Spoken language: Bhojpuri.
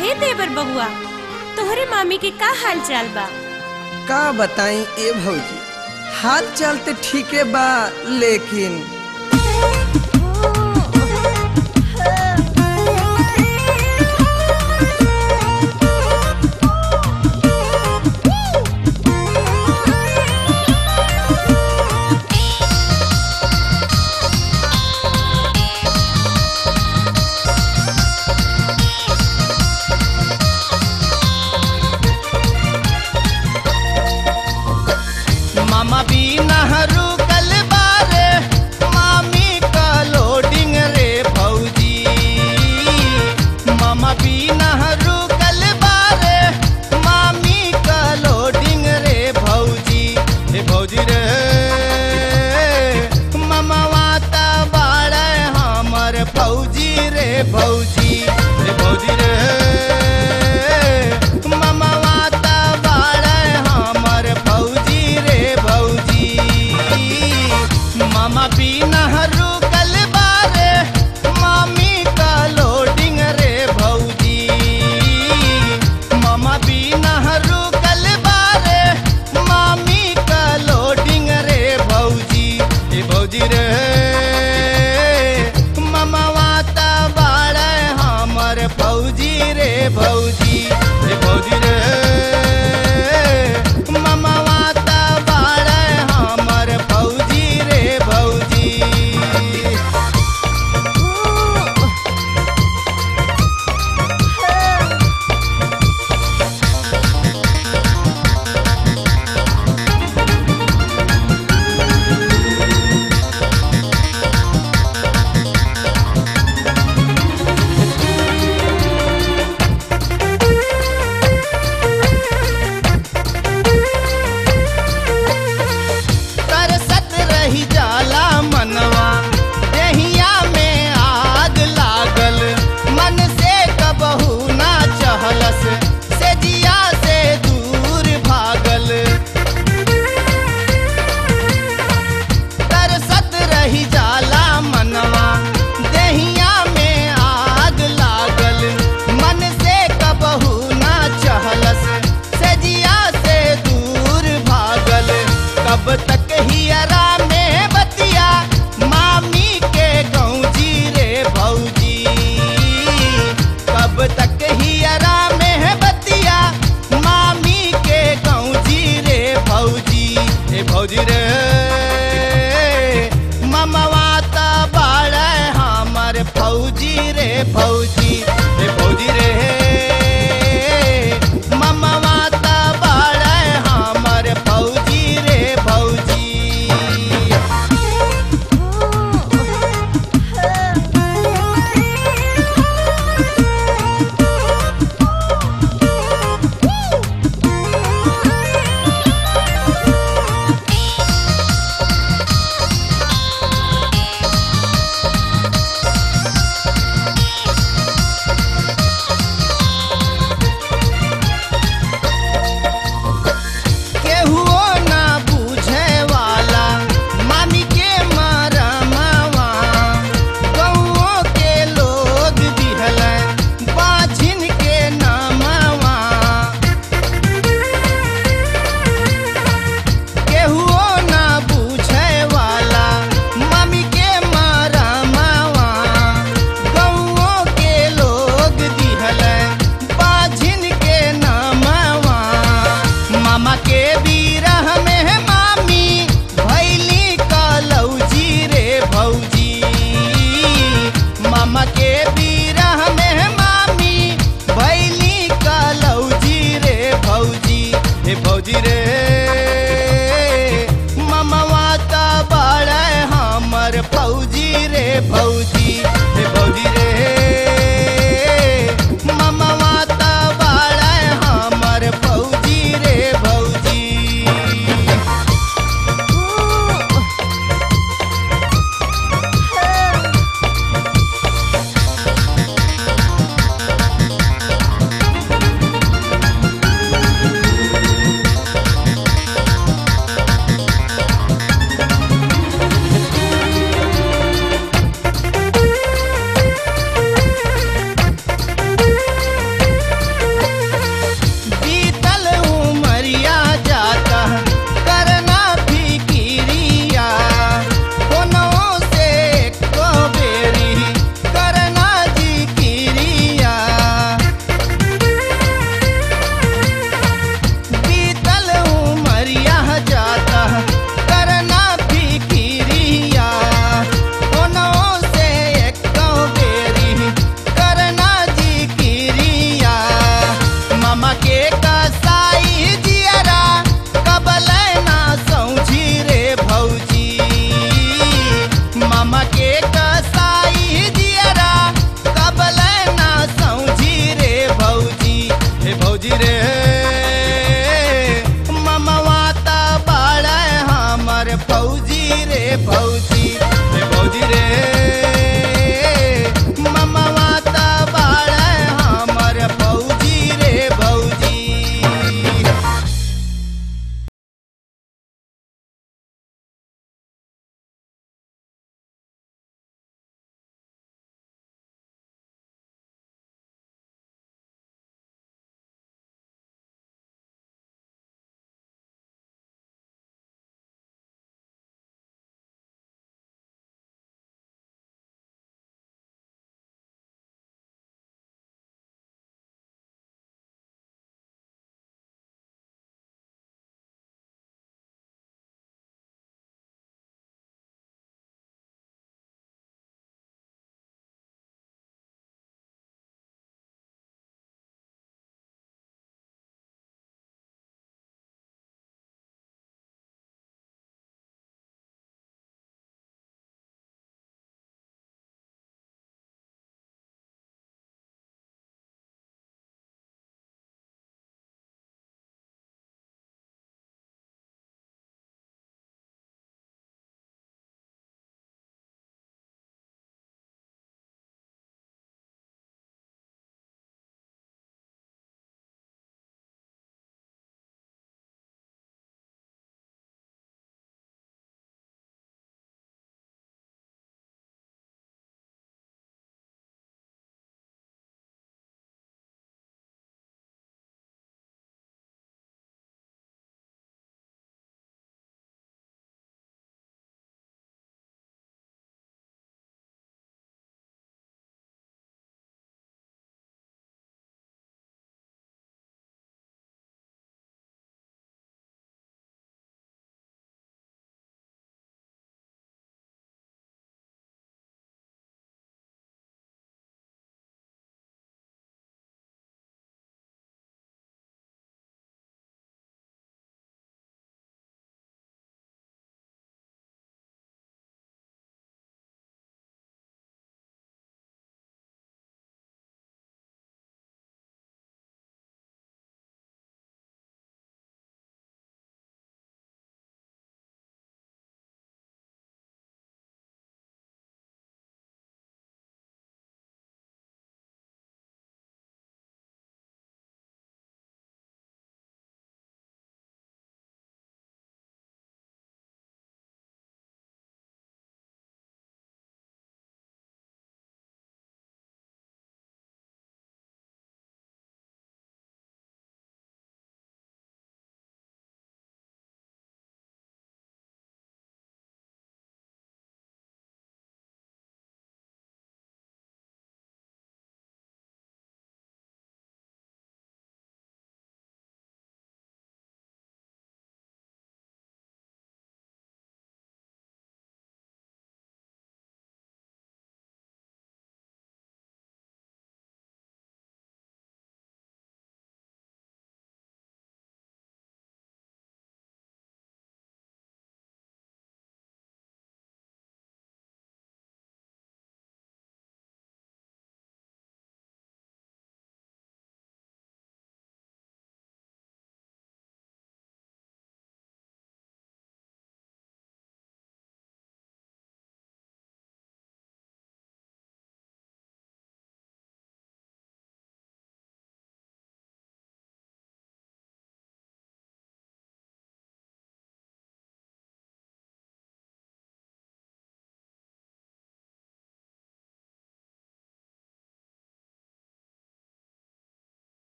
हे देवर बहुआ तोहरे मामी के का हाल चाल बा का बताई ए भौजी हाल चाल तो ठीके बा लेकिन मामा भी नहरू कल बारे मामी का लोडिंग रे भौजी मामा भी नहरू कल बारे मामी का लोडिंग रे भौजी रे भौजी रे मामा वाता बाड़े हमर फौजी रे भौजी रे भौजी रे मामा वाता बाड़े हमर फौजी रे भौजी मामा भी नहरू कल बारे मामी का लोडिंग रे भौजी मामा भी नहरू कल बारे मामी का लोडिंग रे भौजी ए भौजी रे मामा वाता बाड़े हमर फौजी रे भौजी रे भौजी रे मामा वाता बाड़े हमर फौजी रे भौजी तरसत रही जाला मनवा देहिया में आग लागल मन से कबहू ना चहलस से जिया से दूर भागल तरसत रही जाला मनवा देहिया में आग लागल मन से कबहू ना चहलस से जिया से दूर भागल कब तक हियरा में बतिया मामी के गौजी रे भौजी कब तक हियरा में बतिया मामी के गौजी रे भौजी ए भौजी रे ममवाता बाड़े हमर फौजी रे फौजी रे फौजी रे ममवाता बाड़े हमर फौजी रे फौजी हम के कर